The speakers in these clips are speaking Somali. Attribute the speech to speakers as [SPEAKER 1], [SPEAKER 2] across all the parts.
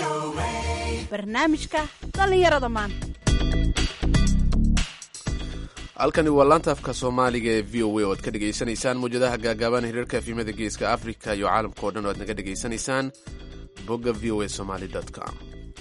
[SPEAKER 1] barnaamijka dhallinyarada maanta
[SPEAKER 2] halkani waa laanta afka soomaaliga ee v o a oo ad ka dhegaysanaysaan mawjadaha gaagaaban hiriirka efimada geeska africa iyo caalamka o dhan oo aad naga dhegaysanaysaan bogga v o a somaly com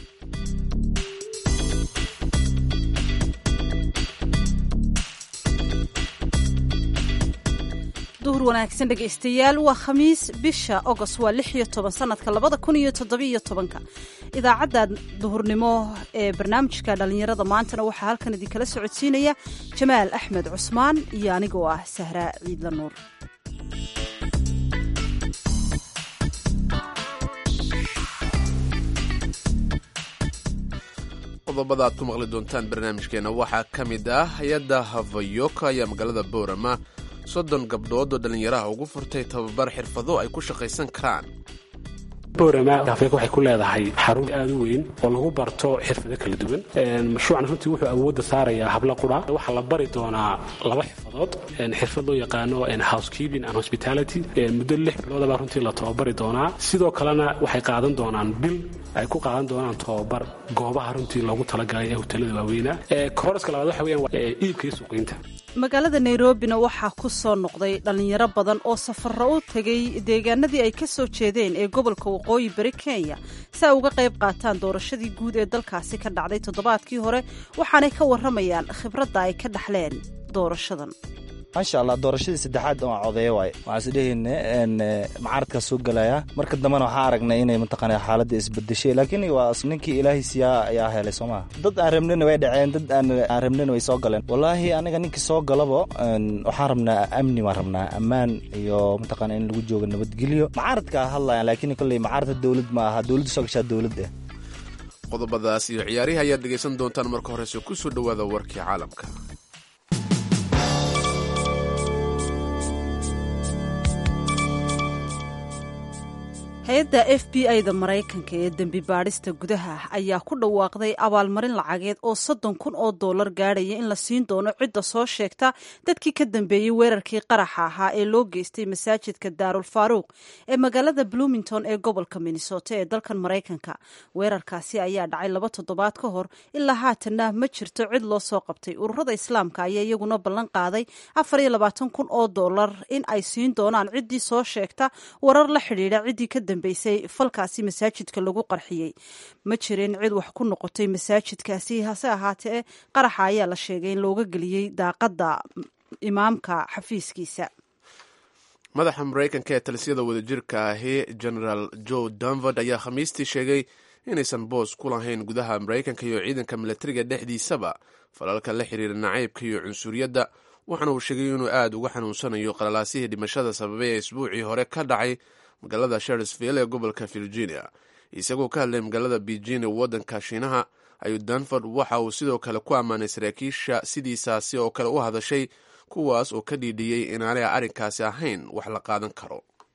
[SPEAKER 1] duhur wanaagsan dhegaystayaal waa khamiis bisha ogost waa lix iyo toban sanadka labada kun iyo toddobiyo tobanka idaacadda duhurnimo ee barnaamijka dhallinyarada maantana waxaa halkan idinkala socodsiinaya jamaal axmed cusmaan iyo anigoo ah sahraa ciidla nuur
[SPEAKER 2] qodobada aad ku maqli doontaan barnaamijkeena waxaa ka mid ah hay-adda havayoka ayaa magaalada boorama soddon gabdhood oo dhallinyaraha ugu furtay tababar xirfado ay ku shaqaysan karaan
[SPEAKER 3] boorama afrika waxay ku leedahay xarun aada u weyn oo lagu barto xirfado kala duwan mashruucan runtii wuxuu awoodda saarayaa habla qura waxaa la bari doonaa laba xirfadood xirfad loo yaqaano housekeeping and hospitality muddo lix biloodabaa runtii la tababari doonaa sidoo kalena waxay qaadan doonaan bil ay ku qaadan doonaan tababar goobaha runtii loogu talagalay ee hotelada waaweyna koroska labaad waxa weyaan iibka iyo suuqiynta
[SPEAKER 1] magaalada nairobina waxaa ku soo noqday dhallinyaro badan oo safarro u tegay deegaanadii ay ka soo jeedeen ee gobolka waqooyi bari kenya si ay uga qayb qaataan doorashadii guud ee dalkaasi ka dhacday toddobaadkii hore waxaanay ka warramayaan khibradda ay ka dhaxleen doorashadan
[SPEAKER 4] maasha allah doorashadii saddexaad oo codeeya waaye waxaan isdhehayne macaradkaa soo gelaya marka dambena waxaa aragnay inay mataqaana xaaladda isbedeshay laakiin waa ninkii ilaahay siyaa ayaa helay soo maha dad aan rabnina way dhaceen dad aan rabnina way soo galeen wallaahi aniga ninkii soo galaba waxaan rabnaa amni baan rabnaa ammaan iyo mataqaana in lagu joogo nabadgelyo macaradkaa hadlayan laakiin kolley macaradka dowlad ma aha dowladda soo gashaa dowladda
[SPEAKER 2] qodobadaas iyo ciyaarihi ayaad dhegaysan doontaan marka horese ku soo dhowaada warkii caalamka
[SPEAKER 1] hay-adda f b i-da maraykanka ee dembi baadhista gudaha ayaa ku dhawaaqday abaalmarin lacageed oo soddon kun oo dollar gaadhaya in la siin doono cidda soo sheegta dadkii ka dambeeyey weerarkii qaraxa ahaa ee loo geystay masaajidka daarul faaruuq ee magaalada bloomington ee gobolka minnesota ee dalkan maraykanka weerarkaasi ayaa dhacay laba toddobaad ka hor ilaa haatanna ma jirto cid loo soo qabtay ururada islaamka ayaa iyaguna ballan qaaday afar iyo labaatan kun oo dollar in ay siin doonaan ciddii soo sheegta warar la xidhiidha ciddii ka dambeysay falkaasi masaajidka lagu qarxiyey ma jirin cid wax ku noqotay masaajidkaasi hase ahaatee qaraxa ayaa la sheegay in looga geliyey daaqadda imaamka xafiiskiisa
[SPEAKER 2] madaxa maraykanka ee talisyada wadajirka ahi genaraal joe danford ayaa khamiistii sheegay inaysan boos ku lahayn gudaha maraykanka iyo ciidanka milatariga dhexdiisaba falalka la xiriira nacaybka iyo cunsuriyadda waxaana uu sheegay inuu aada uga xanuunsanayo qalalaasihii dhimashada sababay ee isbuucii hore ka dhacay magaalada sharsville ee gobolka virginia isagoo ka hadlay magaalada beijing ee waddanka shiinaha ayuu danford waxa uu sidoo kale ku ammaanay saraakiisha sidiisaasi oo kale u hadashay kuwaas oo ka dhiidhiyey inaanay arrinkaasi ahayn wax la qaadan karo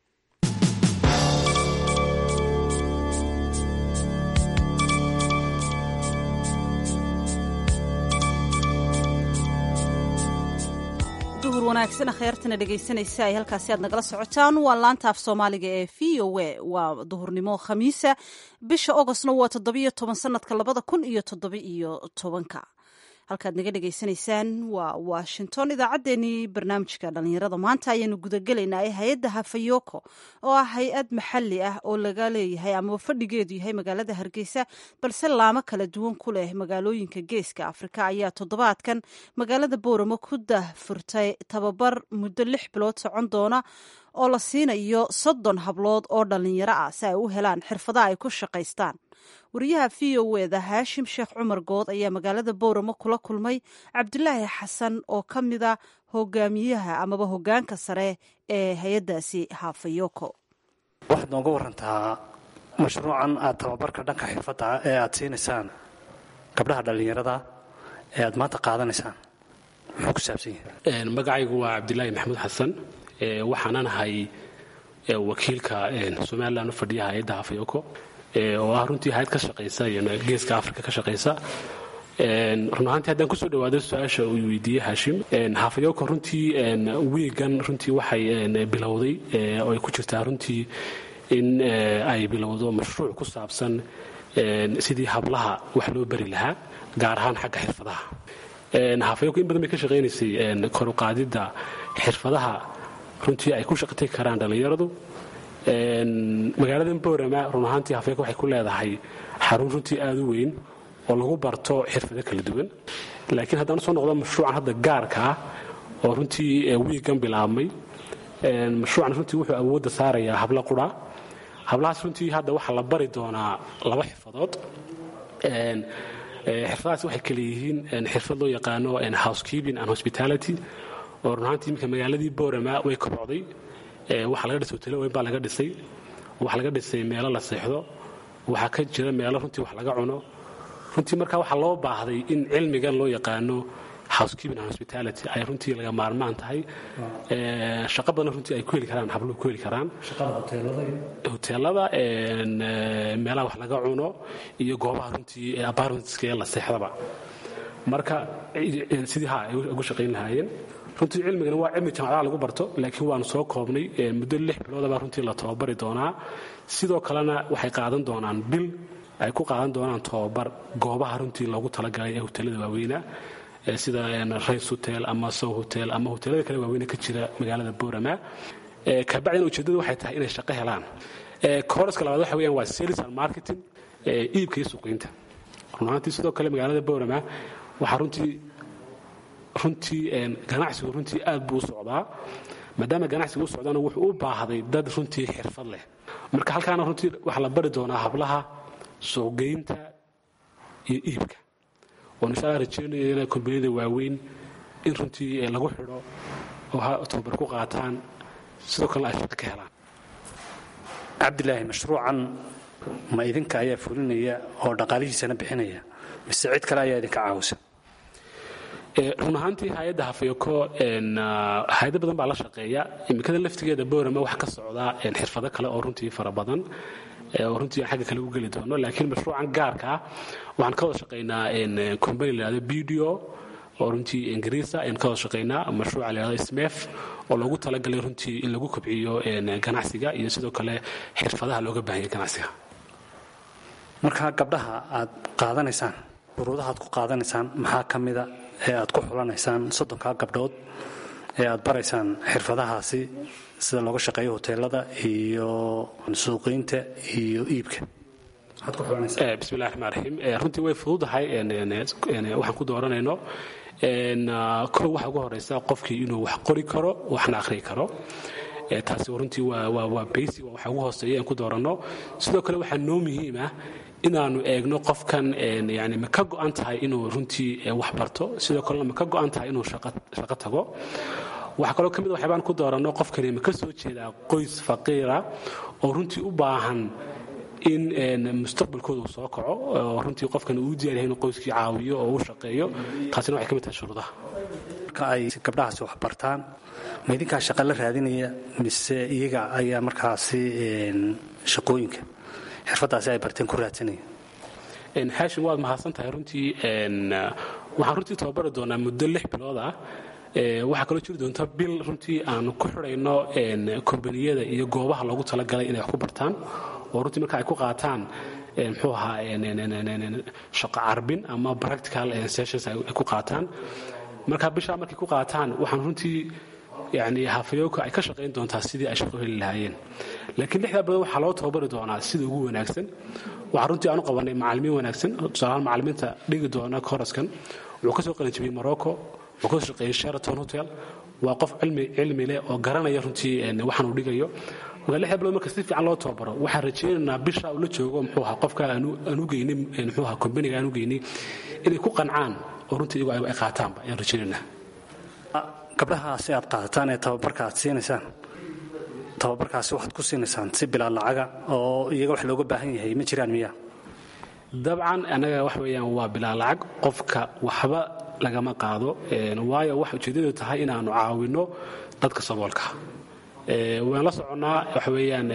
[SPEAKER 1] duhur wanaagsan kheyrtana dhegaysanaysa ay halkaasi aad nagala socotaan waa laanta af soomaaliga ee v o a waa duhurnimo khamiisa bisha ogostna waa toddobiyo toban sanadka labada kun iyo toddoba-iyo tobanka halkaad naga dhegaysanaysaan waa washington idaacaddeenii barnaamijka dhallinyarada maanta ayaanu gudagelaynaa ee hay-adda hafayoko oo ah hay-ad maxalli ah oo laga leeyahay amaba fadhigeedu yahay magaalada hargeysa balse laamo kala duwan ku leh magaalooyinka geeska afrika ayaa toddobaadkan magaalada booramo ku dahfurtay tababar muddo lix bilood socon doona oo la siinayo soddon hablood oo dhallinyaro ah si ay u helaan xirfadaha ay ku shaqaystaan wariyaha v o eda haashim sheekh cumar good ayaa magaalada booramo kula kulmay cabdulaahi xasan oo ka mida hogaamiyaha amaba hogaanka sare ee hay-addaasi hafayoko
[SPEAKER 5] waxaad nooga warantaa mashruucan aad tababarka dhanka xirfadda ee aad siinaysaan gabdhaha dhallinyarada ee aad maanta qaadanaysaan muxuu ku saabsan yahay
[SPEAKER 3] magacaygu waa cabdilaahi maxamuud xasan waxaanan ahay wakiilka somalilan u fadhiya hay-adda hafayoko oo ah runtii hay-ad ka shaqaysa geeska afrika ka shaqaysa run ahaantii haddaan kusoo dhawaado su-aasha uu weydiiyey haashim hafayoko runtii wiigan runtii waxay bilowday oo ay ku jirtaa runtii in ay bilowdo mashruuc ku saabsan sidii hablaha wax loo bari lahaa gaar ahaan xagga xirfadaha hafayoko in badan bay ka shaqaynaysay koruqaadidda xirfadaha runtii ay ku shaqatay karaan dhallinyaradu magaalada boorama run ahaantii hafayoko waxay ku leedahay xarun runtii aada u weyn oo lagu barto xirfado kala duwan laakiin haddaan usoo noqdo mashruucan hadda gaarka ah oo runtii wiigan bilaabmay mashruucan runtii wuxuu awoodda saarayaa hablo qura hablahaas runtii hadda waxaa la bari doonaa laba xirfadood xirfadahaas waxay kale yihiin xirfad loo yaqaano housekeeping and hospitality oo run ahaantii iminka magaaladii boorama way kobocday waxaa laga dhisay hotelo weyn baa laga dhisay waxaa laga dhisay meelo la seexdo waxaa ka jira meelo runtii wax laga cuno runtii marka waxaa loo baahday in cilmigan loo yaqaano housekeeping and hospitality ay runtii laga maarmaan tahay shaqo badan runtii ay ku heli karaan habluhu ku heli karaan hoteelada meelaha wax laga cuno iyo goobaha runtii apartmentska ee la seexdaba marka sidii ha ay ugu shaqayn lahaayeen runtii cilmigana waa cilmi jaamacadaha lagu barto laakiin waanu soo koobnay muddo lix biloodabaa runtii la tababari doonaa sidoo kalena waxay qaadan doonaan bil ay ku qaadan doonaan tababar goobaha runtii loogu talagalay ee hoteelada waaweynaa sida rays hotel ama sow hotel ama hoteelada kale waaweyne ka jira magaalada boorama kabacdina ujeeddadu waxay tahay inay shaqo helaan kooraska labaad waxa weyaan waa sales and marketing iibka iyo suuqiinta run ahaantii sidoo kale magaalada boorama waxaa runtii runtii ganacsigu runtii aad buu u socdaa maadaama ganacsigu u socdaana wuxuu u baahday dad runtii xirfad leh marka halkaana runtii waxaa la bari doonaa hablaha suuqgeynta iyo iibka oon insha alla rajeynaya inay kombaniyada waaweyn in runtii lagu xidho oo tababar ku qaataan sidoo kalena ay shaqo ka helaan
[SPEAKER 5] cabdilaahi mashruucan ma idinka ayaa fulinaya oo dhaqaalihiisana bixinaya mise cid kale ayaa idinka caawisa
[SPEAKER 3] run ahaantii hay-adda hafayoko hay-ado badan baa la shaqeeya imikada laftigeeda boorama wax ka socdaa xirfado kale oo runtii fara badan oo runtii aan xagga kale u geli doono laakiin mashruucan gaarka ah waxaan ka wada shaqaynaa combany lahahdo bdo oo runtii ingiriisa ayaan ka wada shaqaynaa mashruuca lahahdo smef oo loogu talagalay runtii in lagu kobciyo ganacsiga iyo sidoo kale xirfadaha looga baahanya ganacsiga
[SPEAKER 5] marka gabdhaha aad qaadanaysaan shuruudaha aad ku qaadanaysaan maxaa ka mida ee aad ku xulanaysaan soddonkaa gabdhood ee aad baraysaan xirfadahaasi sida looga shaqeeyo hoteelada iyo suuqiinta iyo iibka
[SPEAKER 3] bismillahi raxmaan raxiim runtii way fududahay waxaan ku dooranayno kow waxa ugu horeysa qofkii inuu wax qori karo waxna akhriyi karo taasi runtii waa basic waa waxa ugu hooseeya aan ku dooranno sidoo kale waxaa noo muhiim ah inaanu eegno qofkan yani ma ka go'an tahay inuu runtii wax barto sidoo kalena ma ka go'an tahay inuu shaqo tago waxaa kaloo ka mid waxyaabaan ku dooranno qofkani ma ka soo jeedaa qoys faqiira oo runtii u baahan in mustaqbalkooda uu soo kaco oo runtii qofkan uu diyaar yahay inuu qoyskii caawiyo oo u shaqeeyo taasina waxay ka mid tahay shuruudaha
[SPEAKER 5] marka ay gabdhahaasi wax bartaan ma idinkaa shaqa la raadinaya mise iyaga ayaa markaasi shaqooyinka xirfadaasi ay barteen ku raadsanaya
[SPEAKER 3] haashim waad mahadsan tahay runtii waxaan runtii tababari doonaa muddo lix bilood ah waxaa kaloo jiri doonta bil runtii aanu ku xidhayno kombaniyada iyo goobaha loogu talagalay inay wax ku bartaan oo runtii marka ay ku qaataan muxuu ahaa shaqo carbin ama practical sessions ay ku qaataan marka bishaa markay ku qaataan waxaan runtii yani hafayooka ay ka shaqayn doontaa sidii ay shaqo heli lahaayeen laakiin lixdaa bilood waxaa loo tababari doonaa sida ugu wanaagsan waxaa runtii aanu qabanay macalimiin wanaagsan tusaalahaan macalimiinta dhigi doona koraskan wuxuu ka soo qalinjibiyey morocco wuxuu kasoo shaqeeyey sheraton hotel waa qof cilmi leh oo garanaya runtii waxaan uu dhigayo marka lixda bilood marka si fiican loo tababaro waxaan rajaynaynaa bisha uu la joogo muxuu ahaa qofka aan u geynay muxuu ahaa kombaniga aan u geynay inay ku qancaan oo runtii iyagu ay qaataanba ayaan rajaynaynaa
[SPEAKER 5] gabdhahaasi aad qaadataan ee tababarka aad siinaysaan tababarkaasi waxaad ku siinaysaan si bilaa lacaga oo iyaga wax looga baahan yahay ma jiraan miya
[SPEAKER 3] dabcan annaga wax weeyaan waa bilaa lacag qofka waxba lagama qaado waayo waxa ujeeddadu tahay inaanu caawinno dadka saboolka waan la soconnaa waxa weeyaan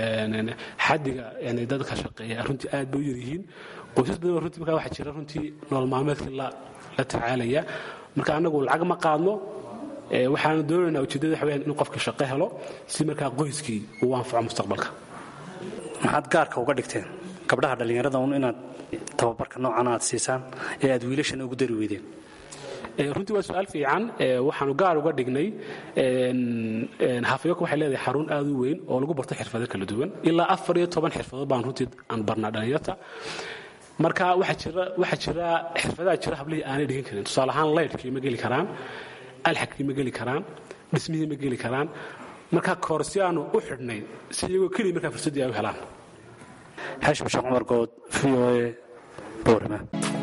[SPEAKER 3] xaddiga dadka shaqeeya runtii aad bay u yaryihiin qoysas badan runtii markaa waxaa jira runtii nolol maalmeedkii la tacaalaya marka annagu lacag ma qaadno waxaanu doonaynaa ujeeddada waxa weyaan in qofka shaqo helo si markaa qoyskii uu anfaco mustaqbalka
[SPEAKER 5] maxaad gaarka uga dhigteen gabdhaha dhallinyarada un inaad tababarka noocan aad siisaan ee aad wiilashana ugu dari weydeen
[SPEAKER 3] runtii waa su-aal fiican waxaanu gaar uga dhignay hafayoko waxay leedahay xarun aad u weyn oo lagu barto xirfado kala duwan ilaa afar iyo toban xirfadood baan runtii aan barnaa dhallinyarta marka waxaa jira xirfadaha jira hablihii aanay dhigan karin tusaale ahaan laydhkii ma geli karaan alxagkii ma geli karaan dhismihii ma geli karaan marka koorsiyaanu u xidhnay si iyagoo keliya markaa fursaddii ay u helaan
[SPEAKER 5] xashim sheekh cumar good v o a boorama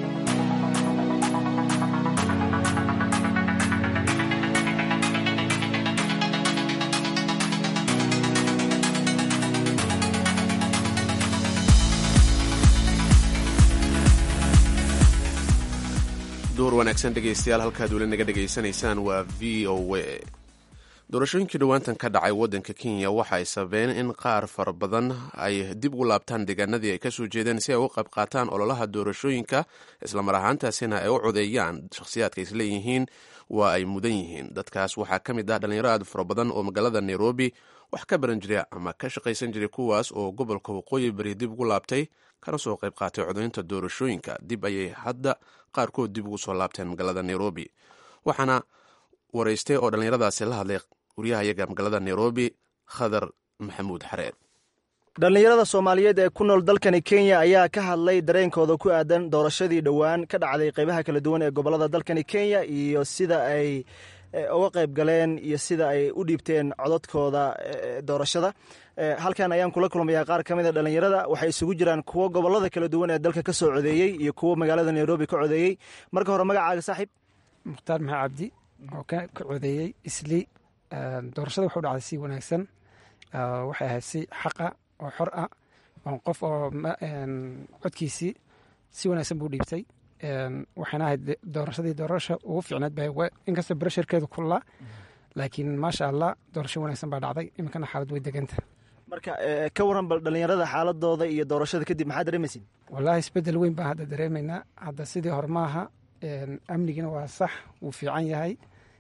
[SPEAKER 2] duhur wanaagsan dhegaystayaal halkaad weli naga dhegaysanaysaan waa v o a doorashooyinkii dhowaantan ka dhacay waddanka kenya waxa ay sabeen in qaar fara badan ay dib ugu laabtaan deegaanadii ay kasoo jeedeen si ay u qayb qaataan ololaha doorashooyinka islamar ahaantaasina ay u codeeyaan shakhsiyaadka isleeyihiin waa ay mudan yihiin dadkaas waxaa ka mid ah dhalinyaro aad fara badan oo magaalada nairobi wax ka baran jiray ama ka shaqaysan jiray kuwaas oo gobolka waqooyi bari dib ugu laabtay kana soo qayb qaatay codaynta doorashooyinka dib ayay hadda qaarkood dib ugu soo laabteen magaalada nairobi waxaana waraystay oo dhallinyaradaasi la hadlay waryahayaga magaalada nairobi khadar maxamuud xareed
[SPEAKER 6] dhallinyarada soomaaliyeed ee ku nool dalkani kenya ayaa ka hadlay dareenkooda ku aadan doorashadii dhowaan ka dhacday qaybaha kala duwan ee gobolada dalkani kenya iyo sida ay uga qayb galeen iyo sida ay u dhiibteen cododkooda doorashada halkan ayaan kula kulmayaa qaar ka mida dhallinyarada waxay isugu jiraan kuwo gobolada kala duwan ee dalka ka soo codeeyey iyo kuwo magaalada nairobi ka codeeyey marka hore magacaaga saaxiib
[SPEAKER 7] mukhtaar maxaa cabdi oo ka codeeyey isli doorashada wuxuu dhacday si wanaagsan waxay ahayd si xaqa oo xor ah oo qof oo codkiisii si wanaagsan buu dhiibtay waxayna ahayd doorashadii doorasha ugu fiicneed ba inkastoo brasharkeedu kullaa laakiin maasha allah doorasho wanaagsan baa dhacday iminkana xaalad way deganta
[SPEAKER 6] marka ka waran bal dhallinyarada xaaladooda iyo doorashada kadib maxaa dareemaysin
[SPEAKER 7] wallaahi isbedel weyn baan hadda dareemaynaa hadda sidii hore maaha amnigina waa sax wuu fiican yahay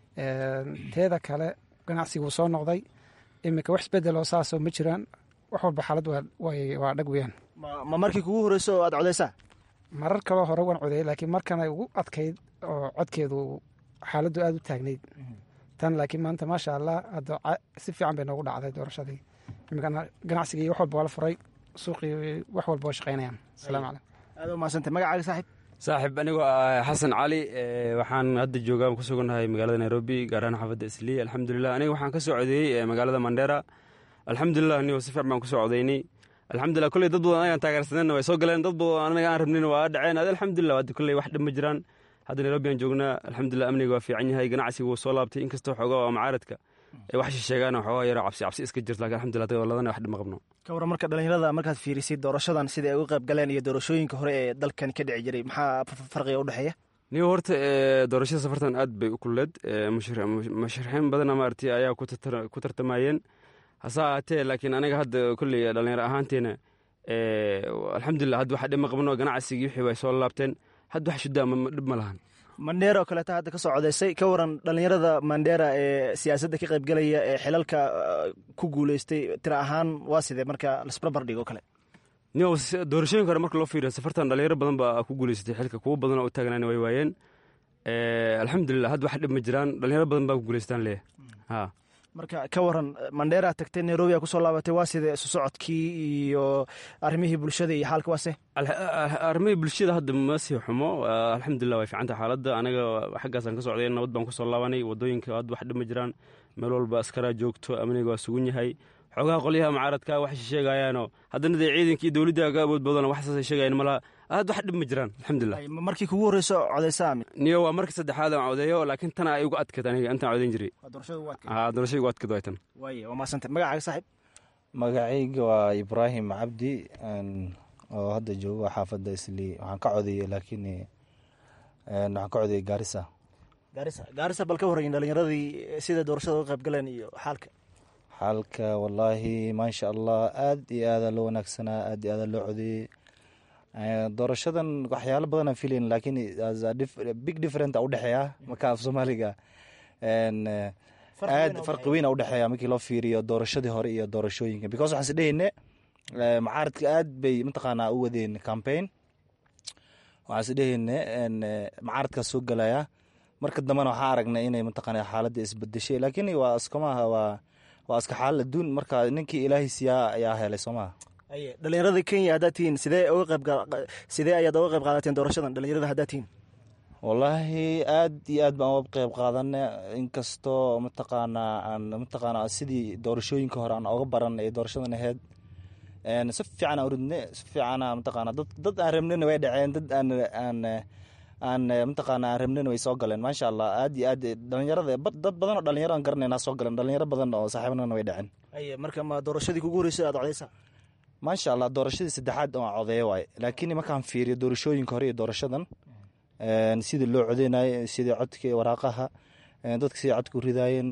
[SPEAKER 7] teeda kale ganacsiga wuu soo noqday iminka wax isbedeloo saasoo ma jiraan wax walba xaalad waa dhag weyaan
[SPEAKER 6] ma markii kugu horeyso oo aad codeysaa
[SPEAKER 7] marar kaloo hore waan codeeyey laakiin markanay ugu adkayd oo codkeedu xaaladdu aada u taagnayd tan laakiin maanta maasha allah hadda si fiican bay noogu dhacday doorashadii iminkana ganacsigii wax walba waa la furay suuqii wax walba waa shaqaynayaan asalaamu calaykum
[SPEAKER 6] aad umahadsantay magacaaga saaxiib
[SPEAKER 8] saaxiib anigoo ah xasan cali waxaan hadda joogaa ku sugannahay magaalada nairobi gaar ahaan xaafadda islii alxamdulilah aniga waxaan ka soo codeeyey magaalada mandera alxamdulilah anigoo si fiican baan kusoo codeynay alxamdulilah kolley dad badan anagaan taageersanayna way soo galeen dad badan anaga aan rabnin waa dhaceen adi alxamdulilah hadda kolley wax dhib ma jiraan hadda nairobi aan joognaa alxamdulilah amniga waa fiican yahay ganacsiga wuu soo laabtay inkastoo xoogaa waa macaaradka ay wax shisheegaan xoogaa yaro cabsi cabsi iska jirto lakin alxamdulilah dagooladana wax dhib ma qabno
[SPEAKER 6] ka waran marka dhallinyarada markaad fiirisid doorashadan sida ay uga qayb galeen iyo doorashooyinka hore ee dalkan ka dhici jiray maxaa farqiga u dhexeeya
[SPEAKER 8] niyo horta doorashada safartan aad bay u kulleed musharaxiin badana maaragtay ayaa ku tartamayeen hase ahaatee laakiin aniga hadda kolley dhallinyaro ahaanteena alxamdulilah hadda wax dhib ma qabno ganacsigii wixii bay soo laabteen hadda wax shuddaa dhib ma lahan
[SPEAKER 6] mandheera oo kaleeta hadda ka soo codeysay ka waran dhallinyarada mandheera ee siyaasadda ka qaybgalaya ee xilalka ku guuleystay tira ahaan waa sidee marka lasbarbar dhigo kale
[SPEAKER 8] niyo doorashooyinka hore marka loo fiiriyo safartan dhalinyaro badan baa ku guuleysatay xilka kuwo badan oo u taagnaana way waayeen alxamdulilah hadda wax dhib ma jiraan dhalinyaro badan baa ku guuleystaan leeyahay ha
[SPEAKER 6] marka ka waran mandheera tagtay nairobi a kusoo laabatay waa sidee isu socodkii iyo arrimihii bulshada iyo xaalka waase
[SPEAKER 8] arrimihii bulshada hadda ma sii xumo alxamdulilah way fiicanta xaaladda anaga xaggaasaan ka socday nabad baan kusoo laabanay wadooyinka hadda wax dhib ma jiraan meel walba askaraa joogto amniga waa sugan yahay xoogaha qolyaha mucaaradka waxay sheegayaanoo haddana dee ciidanka iyo dowladda ka awood badan wax saasay sheegayan malaha aad wax dhib ma jiraan alxamdulilah
[SPEAKER 6] markii kugu horreyso codeysaa
[SPEAKER 8] niyo waa markii saddexaad aan codeeyo laakiin tana ay ugu adkayd aniga intaan codeyn jiray doorashada ugu adkayd waa tan
[SPEAKER 6] waaye waa mahadsantay magacaaga saaxiib
[SPEAKER 4] magacayga waa ibraahim cabdi oo hadda joogo xaafadda islii waxaan ka codeeyey laakiin waxaan ka codeeyey gaarisa
[SPEAKER 6] gaarisa gaarisa bal ka horreyn dhalinyaradii sida doorashada uga qayb galeen iyo xaalka
[SPEAKER 4] xaalka wallaahi maasha allah aad iyo aadaa loo wanaagsanaa aad iyo aadaa loo codeeyey doorashadan waxyaalo badanaan filayn laakiin big different a udhexeeya marka af soomaaliga aad farqi weyn a udhexeeya markii loo fiiriyo doorashadii hore iyo doorashooyinka because waxaan is dhehayne macaaradka aad bay mataqaanaa u wadeen campaign waxaan is dheheyne macaaradkaas soo galaya marka dambena waxaa aragnay inay mataqaana xaaladda isbedeshay laakiin waa iskamaha waa waa iska xaalad adduun marka ninkii ilaahay siyaa ayaa helay soo maha
[SPEAKER 6] dhalinyarada kenya haddaad tihiin sidee uga qayb sidee ayaad uga qayb qaadateen doorashadan dhalinyarada haddaad tihiin
[SPEAKER 4] wallaahi aad iyo aad baan uga qayb qaadana inkastoo mataqaanaa aan mataqaanaa sidii doorashooyinka hore aan oga baran ee doorashadan ahayd si fiican aan uridne si fiicana mataqaana dad dad aan rabnina way dhaceen dad aan aan aan mataqaana aan rabnina way soo galeen maasha allah aad iyo aad dhalinyarada dad badan oo dhalinyaro aan garanayna soo galeen dhalinyaro badan oo saaxiibnana way dhaceen
[SPEAKER 6] marka ma doorashadii kugu horreysay aad codeysaa
[SPEAKER 4] maasha allah doorashadii saddexaad oo codeeya waaye laakiin markaan fiiriyo doorashooyinka hore iyo doorashadan sidii loo codeynayo sidii codka waraaqaha dadka sidii codka u ridaayeen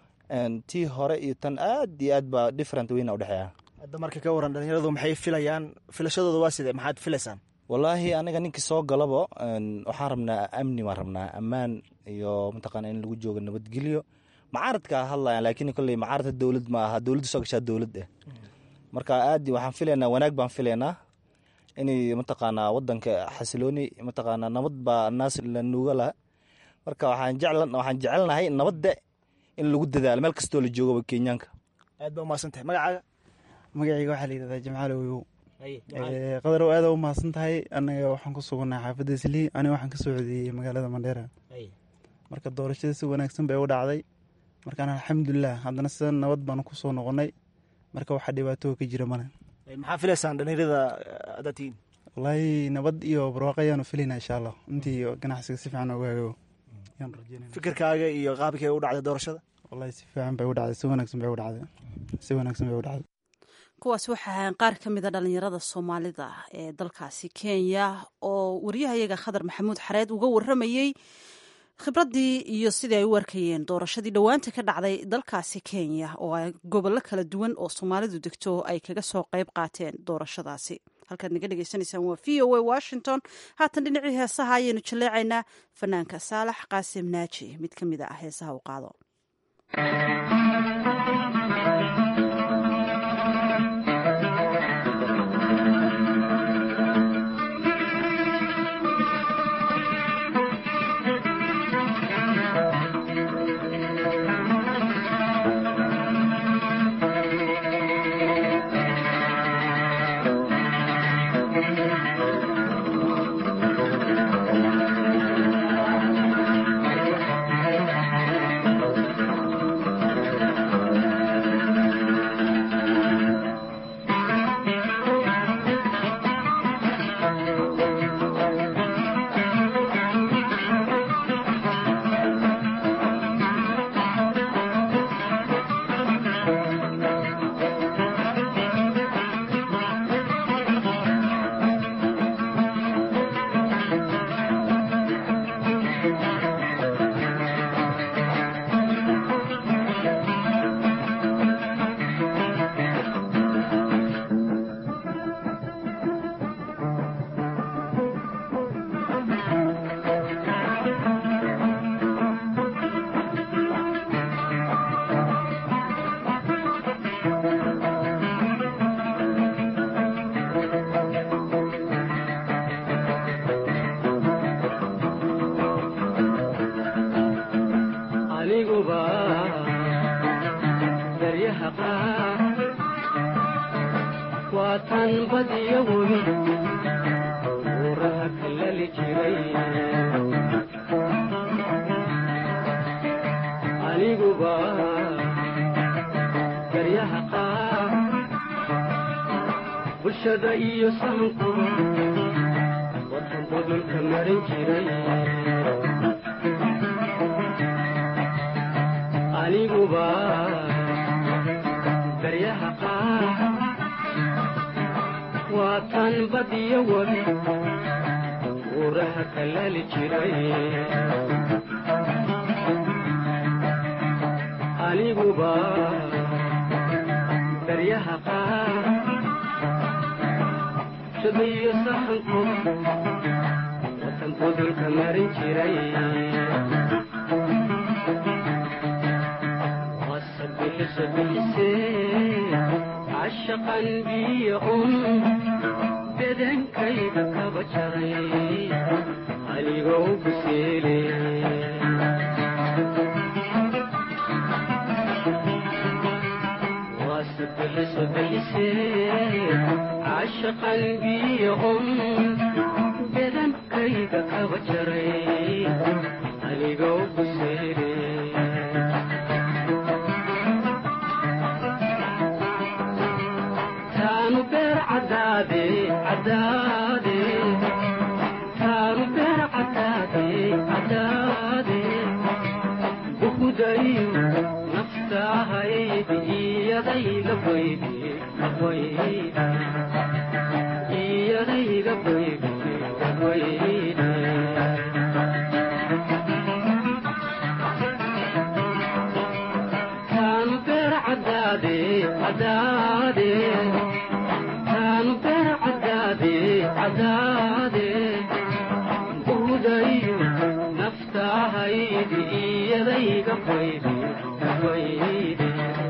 [SPEAKER 4] tii hore iyo tan aad iyo aad baa different weyna udhexeeya
[SPEAKER 6] hadda marka ka waran dhalinyaradu maxay filayaan filashadooda waa sidee maxaad filaysaan
[SPEAKER 4] wallaahi aniga ninkii soo galabo waxaan rabnaa amni baan rabnaa ammaan iyo mataqaana in lagu joogo nabadgelyo macaaradka hadlayan laakiin kolley macaaradka dowlad ma aha dowladda soo gashaa dowlad eh marka aad waxaan filaynaa wanaag baan filaynaa inay mataqaanaa wadanka xasilooni mataqaanaa nabad baa naas la nuuga laha marka waxaan jeclan waxaan jecelnahay nabadda in lagu dadaalo meel kastoo la joogaba kenyaanka
[SPEAKER 6] aad baa umahadsan tahay magacaaga
[SPEAKER 9] magacayga waxaa la yidhahdaa jamcaal oyow qadarow aada u mahadsan tahay anaga waxaan ku sugannahay xaafadda islii aniga waxaan ka soo codeeyey magaalada mandheera marka doorashada si wanaagsan bay u dhacday markaan alxamdulilah haddana sida nabad baanu ku soo noqonnay marka waxaa dhibaatoo ka jira male
[SPEAKER 6] maxaa filaysaan dhalinyarada haddaad tihiin
[SPEAKER 9] wallaahi nabad iyo barwaaqo ayaanu filaynaa insha allah intii ganacsiga si fiican oga hagaago yaan rajeynaya
[SPEAKER 6] fikirkaaga iyo qaabkay u dhacday doorashada
[SPEAKER 9] wallahi si fiican bay u dhacday si wanaagsan bay u dhacday si wanaagsan bay u dhacday
[SPEAKER 1] kuwaas waxa ahaan qaar ka mida dhalinyarada soomaalida ee dalkaasi kenya oo waryahayaga khadar maxamuud xareed uga waramayey khibraddii iyo sidii ay u arkayeen doorashadii dhowaanta ka dhacday dalkaasi kenya oo ay gobollo kala duwan oo soomaalidu degto ay kaga soo qayb qaateen doorashadaasi halkaad naga dhegeysanaysaan waa v o a washington haatan dhinacii heesaha ayaynu jaleecaynaa fanaanka saalax qaasim naaji mid ka mid ah heesaha u qaado
[SPEAKER 10] cashaqan biyo un bedankayga kaba jaray anigoo buseele cashaqan biyo un bedankayga kaba jaray anigoo buseele taanu beer cadaade cadaade taanu beer cadaade cadaade buhudayo naftahaydi iyadayga baydi baydi iyadayga baydi baydi taanu beer cadaade cadaade taanu beer cadaade cadaade buhudayo naftahaydi iyadayga baydi baydi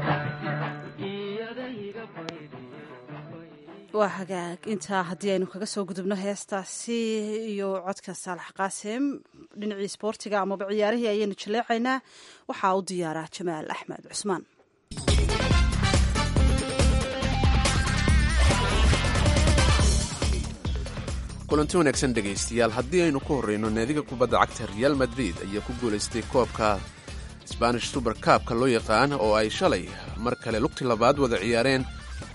[SPEAKER 10] iyadayga baydi
[SPEAKER 1] waa hagaag intaa haddii aynu kaga soo gudubno heestaasi iyo codka saalax qaasim dhinacii isboortiga amaba ciyaarihii ayaynu jaleecaynaa waxaa u diyaaraa jamaal axmed cusmaan
[SPEAKER 2] kulanti wanaagsan dhegaystayaal haddii aynu ku horreyno naadiga kubadda cagta real madrid ayaa ku guulaystay koobka sbanish suber kaabka loo yaqaan oo ay shalay mar kale lugti labaad wada ciyaareen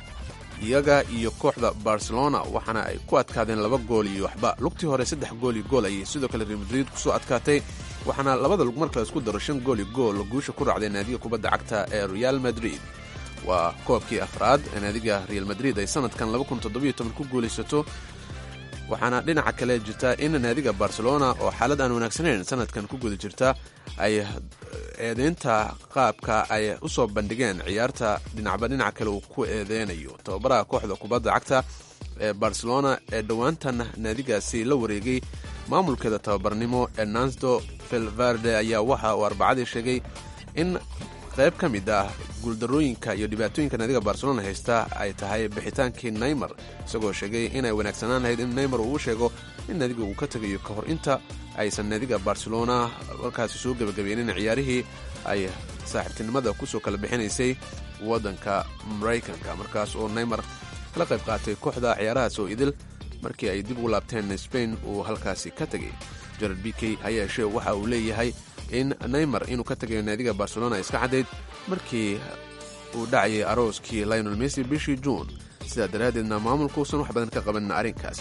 [SPEAKER 2] iyaga iyo kooxda barcelona waxaana ay ku adkaadeen laba gool iyo waxba lugtii hore saddex gool iyo gool ayay sidoo kale real madrid kusoo adkaatay waxaana labada lug markale isku daro shan gool iyo gool guusha ku raacday naadiga kubadda cagta ee real madrid waa koobkii afraad ee naadiga real madrid ay sanadkan ku guulaysato waxaana dhinaca kale jirta in naadiga barcelona oo xaalad aan wanaagsanayn sanadkan ku guda jirta ay eedeynta qaabka ay u soo bandhigeen ciyaarta dhinacba dhinaca kale uu ku eedeynayo tababaraha kooxda kubadda cagta ee barcelona ee dhowaantan naadigaasi la wareegay maamulkeeda tababarnimo ee nansdo felverde ayaa waxa uu arbacadii sheegay in qayb ka mid ah guuldarooyinka iyo dhibaatooyinka naadiga barcelona haysta ay tahay bixitaankii neymar isagoo sheegay inay wanaagsanaan lahayd in neymar uu u sheego in naadiga uu ka tegayo ka hor inta aysan naadiga barcelona markaasi soo gebagabeenin ciyaarihii ay saaxiibtinimada kusoo kala bixinaysay waddanka maraykanka markaas oo neymar kala qayb qaatay kooxda ciyaarahaas oo idil markii ay dib ugu laabteen spain uu halkaasi ka tegay jared b k ha yeeshee waxa uu leeyahay in neymar inuu ka tagayo naadiga barcelona iska caddayd markii uu dhacayay arooskii lionel messi bishii juun sidaa daraaddeedna maamulku uusan wax badan ka qaban arrinkaas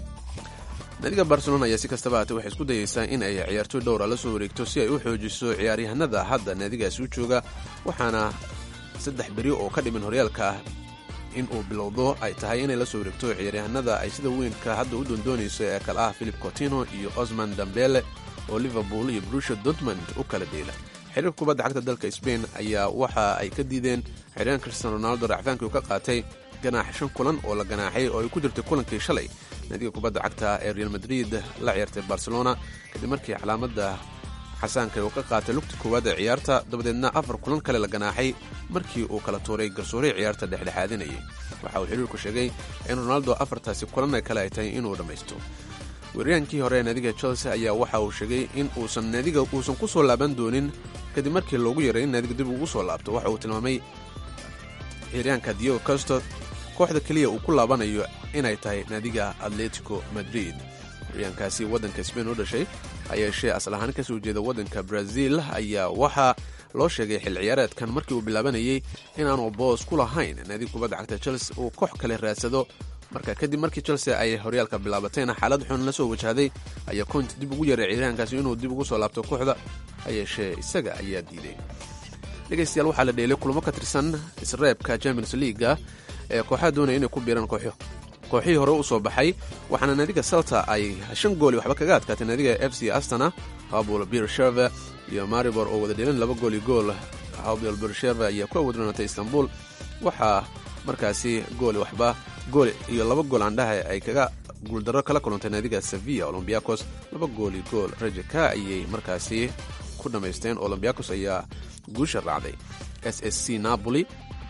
[SPEAKER 2] naadiga barcelona ayaa si kastaba haatee waxay isku dayeysaa in ay ciyaartoy dhowra la soo wareegto si ay u xoojiso ciyaaryahanada hadda naadigaasi u jooga waxaana saddex beri oo ka dhiman horyaalka ah in uu bilowdo ay tahay inay la soo wareegto ciyaaryahanada ay sida weynka hadda u doondoonayso ee kale ah philip cotino iyo osman dambele oo liverpool iyo brusha dortmund u kala dheela xiriirka kubadda cagta dalka spain ayaa waxa ay ka diideen xiryahan cristiano ronaldo racfaankii uu ka qaatay ganaax shan kulan oo la ganaaxay oo ay ku jirtay kulankii shalay naadiga kubadda cagta ee real madrid la ciyaartay barcelona kadib markii calaamada xasaanka uu ka qaatay lugta koowaad ee ciyaarta dabadeedna afar kulan kale la ganaaxay markii uu kala tuuray garsooray ciyaarta dhexdhexaadinayay waxa uu xiriirku sheegay in ronaldo afartaasi kulan kale ay tahay inuu dhammaysto weeraryahankii hore ee naadiga chelsea ayaa waxa uu sheegay in uusan naadiga uusan ku soo laaban doonin kadib markii loogu yaray in naadiga dib ugu soo laabto waxa uu tilmaamay ciyaaryahanka diego costo kooxda keliya uu ku laabanayo inay tahay naadiga atletico madrid ciyaaryahankaasi waddanka spain u dhashay hayeeshee asal ahaan kasoo jeeda waddanka brazil ayaa waxaa loo sheegay xil ciyaareedkan markii uu bilaabanayay inaanu boos ku lahayn naadiga kubadda cagta chelsea uu koox kale raadsado marka kadib markii chelsea ay horyaalka bilaabatayna xaalad xun la soo wajahday ayaa cont dib ugu yaray ciyaaryahankaasi inuu dib ugu soo laabto kooxda hayeeshee isaga ayaa diiday dhegaystayaal waxaa la dheelay kulamo ka tirsan isreebka champions leaga ee kooxaha doonaya inay ku biiraan kooxo kooxihii hore u soo baxay waxaana naadiga salta ay shan gooli waxba kaga adkaatay naadiga f c astana habul birsheve iyo maribor oo wada dheelan laba gooli gool habul birsheve ayaa ku awoodroonatay istanbul waxaa markaasi gooli waxba gool iyo laba gool aandhaha ay kaga guuldarro kala kulantay naadiga sevilla olombiakos laba gooli gool rajaka ayay markaasi ku dhammaysteen olombiakos ayaa guusha raacday s s c napoli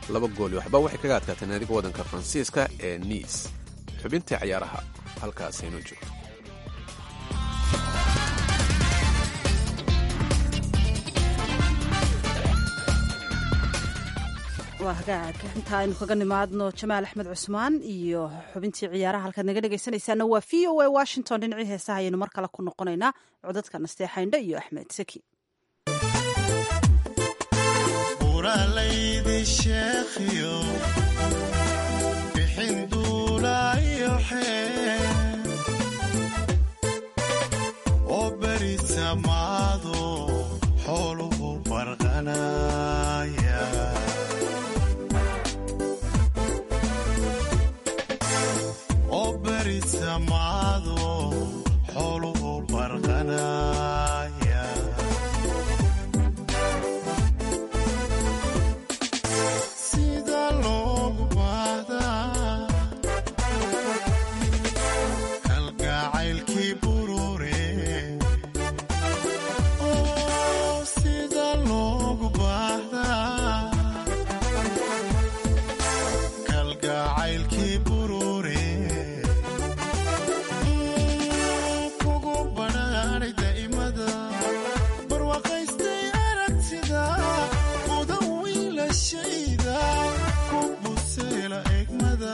[SPEAKER 2] laba gooli waxba waxay kaga adkaatay naadiga waddanka faransiiska ee niis xubintii cayaaraha halkaasaynu joogto
[SPEAKER 1] waa hagaag inta aynu kaga nimaadno jamaal axmed cusmaan iyo xubintii ciyaaraha halkaad naga dhegaysanaysaana waa v o a washington dhinacii heesaha ayaynu mar kale ku noqonaynaa codadka nasteexaindhe iyo axmed seki
[SPEAKER 11] uralaydi sheekhiyo bixin duulaayo xee oo beri samaado xooluhu barqanaya oo beri samaado xooluhu barqanaya sida loogu baahdaa kalgacaylkii burure oo sida loogu baahdaa kalgacaylkii burure kugu badhaadhay daa'imada barwaaqaystay aragtida mudan wiilashayda ku buseela egmada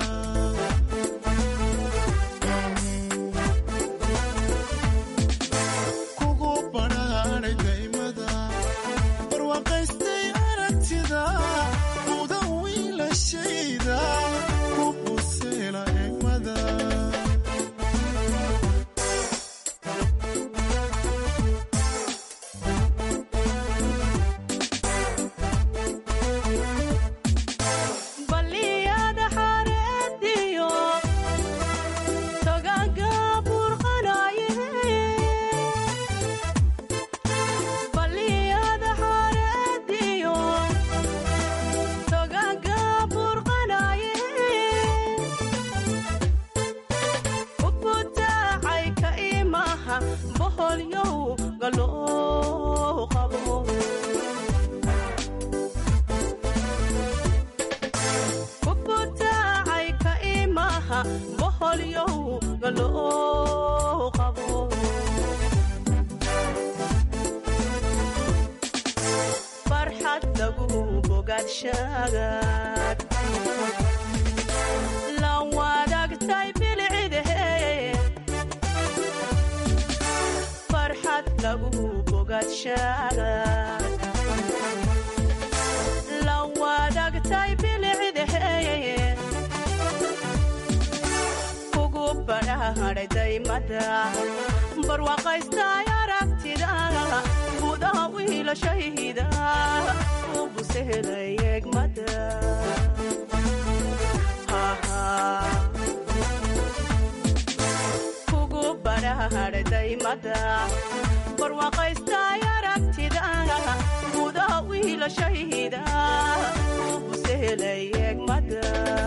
[SPEAKER 11] kugu badhaadhay daa'imada barwaaqaystay aragtida mudan wiilashayda ku buseela egmada
[SPEAKER 12] baliyada xareediyo togaga burqanaye baliyada xareediyo togaga burqanaye ubutaacay ka imaha boholyow galoo qabo ubutaacay ka imaha boholyow galoo qabo farxad lagu bogaadshagaad la wadaagtay bilcidahe farxad lagu bogaadshagaad la wadaagtay bilcidahe kugu badhaadhay daymada barwaaqaystay aragtida gudaha wiilashayda u busehelay egmada kugu badhaadhay daymada barwaaqaystay aragtida gudaha wiilashayda u busehelay egmada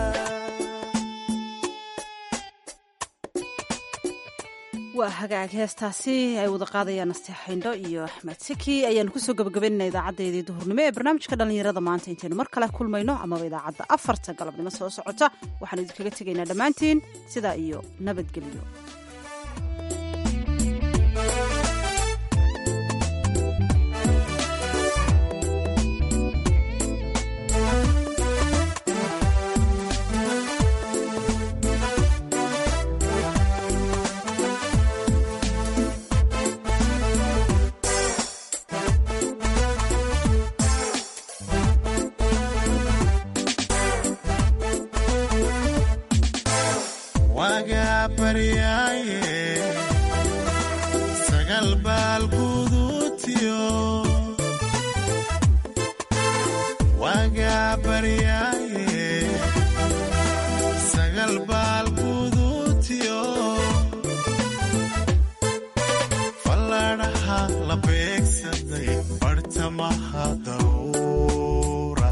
[SPEAKER 1] waa hagaag heestaasi ay wada qaadayaan nasteexaindho iyo axmed seki ayaanu kusoo gabagabaynana idaacadeedii duhurnimo ee barnaamijka dhallinyarada maanta intaynu mar kale kulmayno amaba idaacadda afarta galabnimo soo socota waxaanu idinkaga tegaynaa dhammaantiin sidaa iyo nabadgelyo
[SPEAKER 11] wagaa baryaaye sagal baal guduutiyo wagaa baryaaye sagal baal guduutiyo falladhaha la beegsaday bartamaha daruura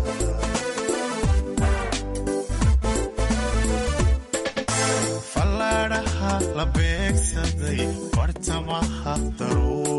[SPEAKER 11] falladhaha la beegsaday bartamaha daruura